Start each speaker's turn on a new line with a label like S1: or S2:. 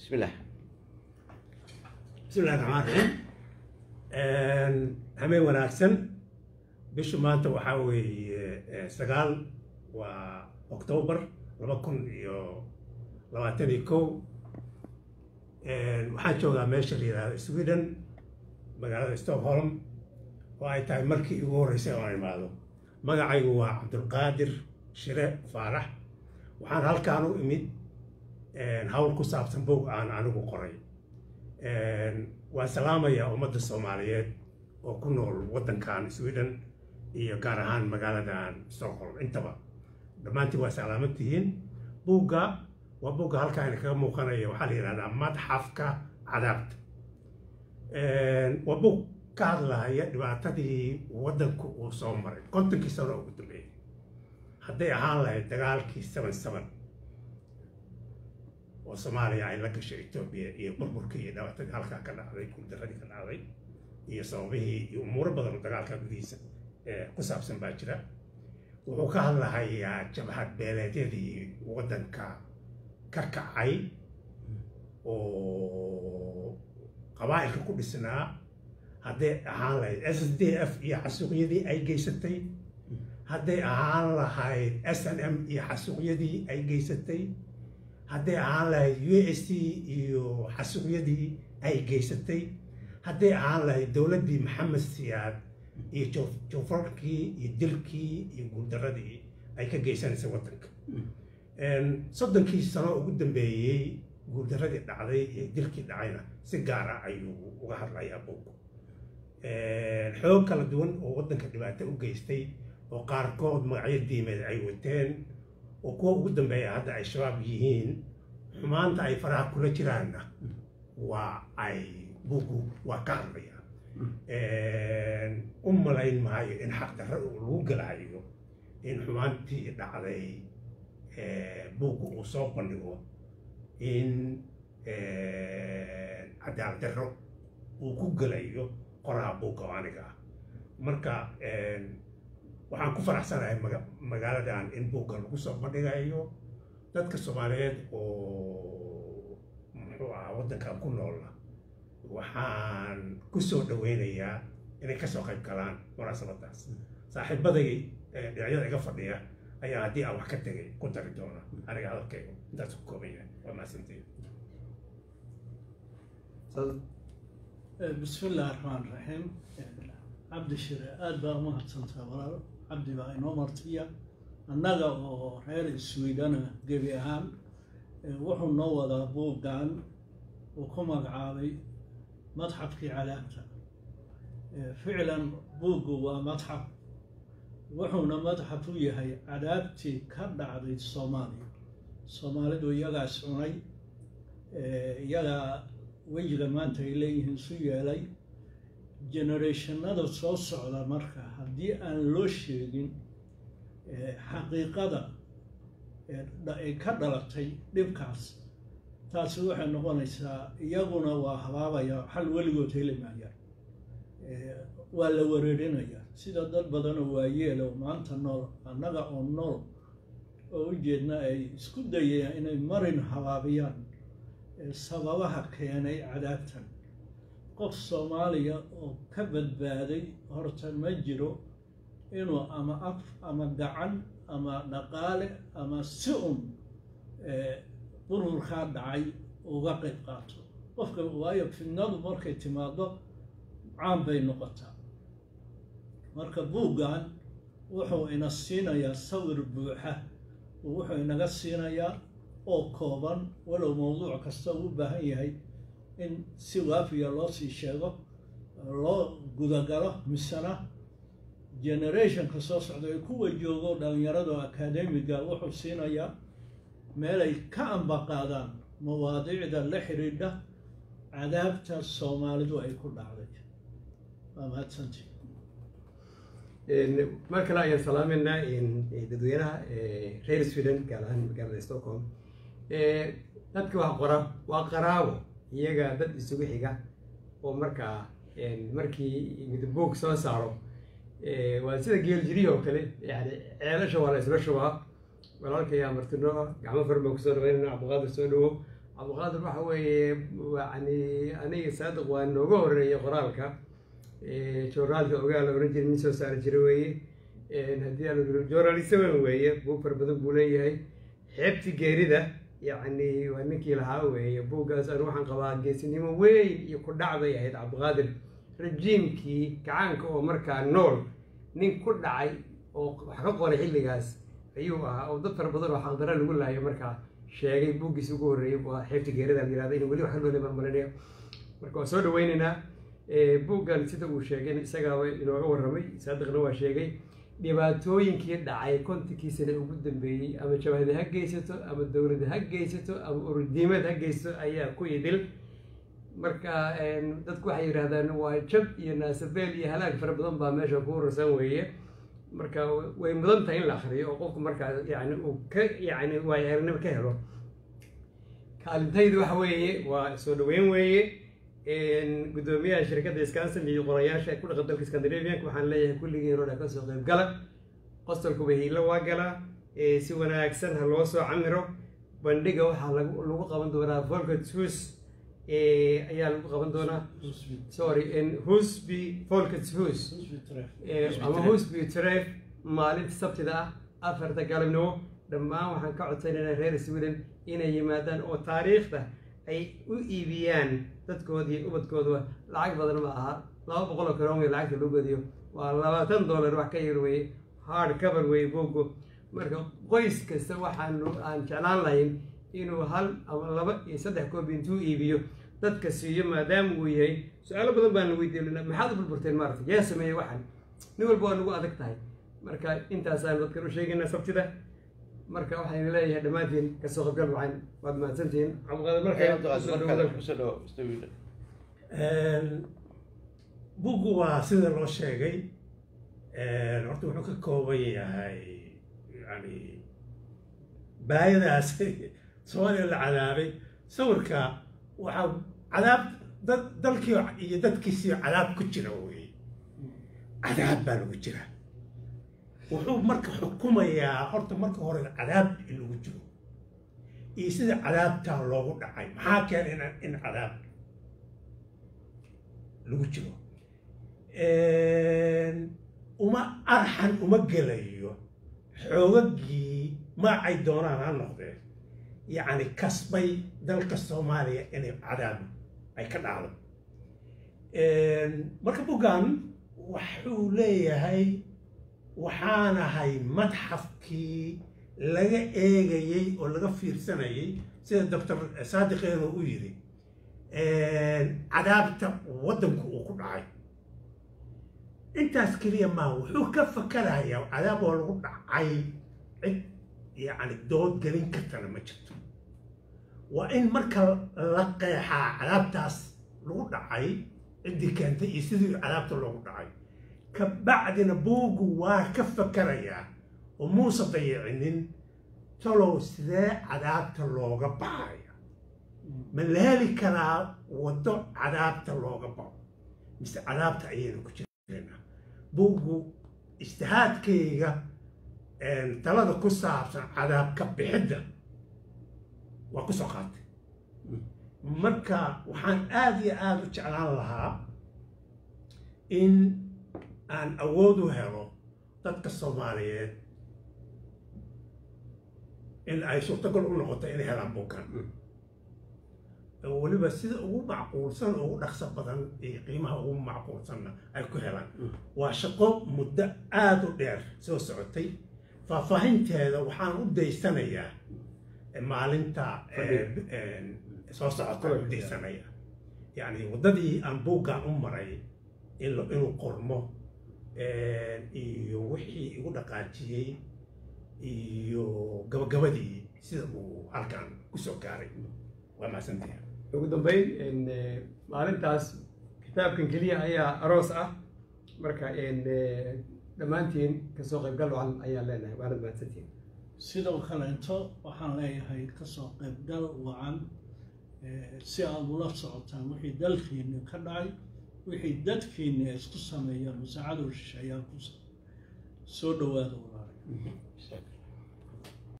S1: بسم الله
S2: بسم الله الرحمن الرحيم hameen wanaagsan bishu maanta waxaa weeye sagaal waa octoobar laba kun iyo labaatan iyo kow waxaan joogaa meesha la yidhahdo sweden magaalada stockholm oo ay tahay markii igu horreysay oon imaado magacaygu waa cabdulqaadir shire faarax waxaan halkaan u imid hawl ku saabsan bog aan anigu qoray waan salaamayaa ummadda soomaaliyeed oo ku nool waddankan sweden iyo gaar ahaan magaaladan stockholm intaba dhammaantiin waa salaaman tihiin buugga waa buugga halkaan kaga muuqanaya waxaa la yidhahdaa madxafka cadaabta waa buug ka hadlahaya dhibaatadii waddanku uu soo maray kontonkii sano ugu dambeeyey hadday ahaan lahayd dagaalkii seven seven oo soomaaliya ay la gashay etoobiya iyo burburkii iyo dhibaatadii halkaa ka dhacday guuldaradii ka dhacday iyo sababihii iyo umuuro badan oo dagaalka gudihiisa ku saabsan baa jira wuxuu ka hadlahayaa jabhad beeleedyadii waddanka ka kacay oo qabaa'ilka ku dhisnaa hadday ahaan lahayd s s d f iyo xasuuqyadii ay geysatay hadday ahaan lahayd s n m iyo xasuuqyadii ay geysatay hadday ahaan lahayd u s t iyo xasuuqyadii ay geysatay hadday ahaan lahayd dowladdii maxamed siyaad iyo joofarkii iyo dilkii iyo guuldaradii ay ka geysanaysay waddanka soddonkii sano ugu dambeeyey guuldaradii dhacday iyo dilkii dhacayna si gaar ah ayuu uga hadlayaa buug xoog kala duwan oo waddanka dhibaato u geystay oo qaarkood magacyo diimeed ay wateen oo kuwa ugu dambeeya hadda ay shabaab yihiin xumaanta ay faraha kula jiraanna waa ay bugu waa ka hadlaya u malayn maayo in xaqdarra lagu galayo in xumaantii dhacday buuggu uu soo bandhigo in cadaalad darro uu ku gelayo qoraha buugga oo aniga ah marka waxaan ku faraxsanahay magaaladan in buugga lagu soo bandhigayo dadka soomaaliyeed oo muxuu ahaa waddankan ku noola waxaan ku soo dhaweynayaa inay kasoo qayb galaan munaasabadaas saaxiibaday dhinacyada iga fadhiya ayaa haddii aan wax ka tegay ku dari doona aniga hadalkayga intaas ku kooban yahay waa mahadsantiin
S3: بسم الله الرحمن الرحيم عبد الشري aad baa umahadsantaa walaal cabdi baa inoo martiya annaga oo reer swidana gebi ahaan wuxuu noo wadaa buuggan uu ku magacaabay madxafkii cadaabta ficlan buuggu waa madxaf wuxuuna madxaf u yahay cadaabtii ka dhacday soomaaliya soomaalidu iyagaas cunay iyagaa wejiga maanta ay leeyihiin isu yeelay generationada soo socda marka haddii aan loo sheegin xaqiiqada ay ka dhalatay dhibkaas taasi waxay noqonaysaa iyaguna waa habaabaya xal weligood heli maayaan waa la wareerinaya sida dad badanoo waayeelo maanta nool annaga oo nool oo ujeedna ay isku dayayaan inay marin habaabiyaan sababaha keenay cadaabtan qof soomaaliya oo ka badbaaday horta ma jiro inuu ama af ama gacan ama dhaqaale ama si un bururkaa dhacay uga qayb qaato qofka waayo fidnadu markay timaado caan bay noqotaa marka buuggan wuxuu ina siinayaa sawir buuxa wuxuu inaga siinayaa oo kooban walow mawduuc kasta uu u baahan yahay in si waafiya loo sii sheego loo gudagalo misena generationka soo socda ee kuwa joogo dhalinyarado akademiga wuxuu siinayaa meelay ka ambaqaadaan mawaadiicda la xidhiidha cadaabta soomaalidu ay ku dhacday waa mahadsantii
S4: mar kale ayaan salaameynaa dadweynaha reer sweden gaar ahaan magaalada stockholm dadka wax qora waa qaraabo iyaga dad isugu xiga oo markaa markii midboog soo saaro waa sida geeljirihi oo kale yani ceelasha waa la isla shubaa walaalkaya martino gacmo far baan kusoo dhaweynana cabdiqaadir soo dhawo cabdiqaadir waxa weeye yani aniga saadiq waa nooga horeeyay qoraalka joornaalka ogaal la oran jiray nin soo saari jira weeye haddii aan iro joornalista weyn weeye buug fara badan buu leeyahay xeebti geerida yacni waa ninkii lahaa weeye buuggaas anu waxaan qabaa geesinimo weyn iyo ku dhac bay ahayd cabdiqaadir rajiimkii gacaanka oo markaa nool nin ku dhacay oo wax ka qoray xilligaas ayuu ahaa oo dad fara badan oo xaqdara lagu laayo markaa sheegay buuggiisa ugu horreeyay waa xeebta geerida la yirahda in weli wax ka loole baan malinaya marka waan soo dhaweynaynaa buuggan sida uu sheegay isagaaba inooga warramay saadiqna waa sheegay dhibaatooyinkii dhacay kontonkii sane ugu dambeeyey ama jabahada ha geysato ama dowladda ha geysato ama ururdiimad ha geysato ayaa ku idil marka dadku waxay yidhahdaan waa jab iyo naasabeel iyo halaag fara badan baa meesha ku urursan weeye marka way mudan tahay in la akriyo oo qofku markaa yani uu ka yani waayaranimo ka helo kaalintaydu waxa weeye waa soo dhaweyn weeye guddoomiyaha shirkadda scanson iyo qorayaasha ku dhaqan dalka scandinavianka waxaan leeyahay kulligii roda ka soo qayb gala qostolkuba hiilo waa galaa si wanaagsan ha loo soo camiro bandhiga waxaa lagu lagu qaban doonaa volkert hus ayaa lagu qaban doonaa sorry husby volkert hus ama husby tref maalinta sabtida ah afarta galabnimo dhammaan waxaan ka codsanaynaa reer sweden inay yimaadaan oo taariikhda ay u iibiyaan dadkooda iyo ubadkooda lacag badan ma aha laba boqol oo karoon wey lacagta loo godiyo waa labaatan dollar wax ka yar weye hard cover weye bogo marka qoys kasta waxaanu aan jeclaan lahayn inuu hal ama laba iyo saddex koobi intuu iibiyo dadka siiyo maadaama uu yahay su-aalo badan baan la weydiinana maxaad u burburteen maarata yaa sameeyey waxan nin walba waa nagu adag tahay marka intaasaan dadkan u sheegaynaa sabtida marka waxaynu leeyahay dhammaantiin kasoo qabgal wacan waad mahadsantihiin
S2: buggu waa sida loo sheegay horta wuxuu ka kooban yahay yani baayadaas soomaaliya la cadaabay sawirka waxaa cadaab dad dalkii iyo dadkiisii cadaab ku jira wey cadaab baa lagu jira wuxuu marka xukumayaa horta marka hore cadaab in lagu jiro iyo sida cadaabtaa loogu dhacay maxaa keena in cadaab lagu jiro uma arxan uma gelayo xoogagii magacay doonaan ha noqdeen yacni kasbay dalka soomaaliya inay cadaab ay ka dhacdo marka buggan wuxuu leeyahay waxaan ahay madxafkii laga eegayey oo laga fiirsanayay sida doctor saadiqeenu u yidhi cadaabta waddanku uu ku dhacay intaas keliya maa wuxuu ka fakarayaa cadaab oo lagu dhacay cid yacni dood gelin kartana ma jirto waa in marka la qeexaa cadaabtaas lagu dhacay ciddii keentay iyo sidii cadaabta loogu dhacay kabacdina buuggu waa ka fakarayaa oo muuse dayicinin talow sidee cadaabta looga baxaya ma la heli karaa waddo cadaabta looga baxo mise cadaabta ayaynu ku jirnaa buuggu ijtihaadkayga talada ku saabsan cadaabka bixidda waa ku soo qaatay marka waxaan aada iyo aada u jeclaan lahaa in aan awood u helo dadka soomaaliyeed in ay suurtagal u noqoto inay helaan buuggan weliba sida ugu macquulsan ugu dhaqso badan iyo qiimaha ugu macquulsanna ay ku helaan waa shaqo muddo aada u dheer soo socotay faahfaahinteeda waxaan u daysanayaa maalinta soo socota u daysanaya yacni waddadii aan buuggan u maray inuu qormo iyo wixii igu dhaqaajiyey iyo gabagabadii sida uu halkan kusoo gaaray waa mahadsantahay
S4: ugu dambeyn maalintaas kitaabkan keliya ayaa aroos ah marka dhammaantiin kasoo qaybgal wacan ayaan leenahay waanad mahadsantihin
S3: sidoo kaleeto waxaan leeyahay kasoo qaybgal wacan si aad ula socotaan wixii dalkiini ka dhacay wixii dadkiini ay isku sameeyaan masaacadoo shisheeyaan ku soo dhawaada walaalay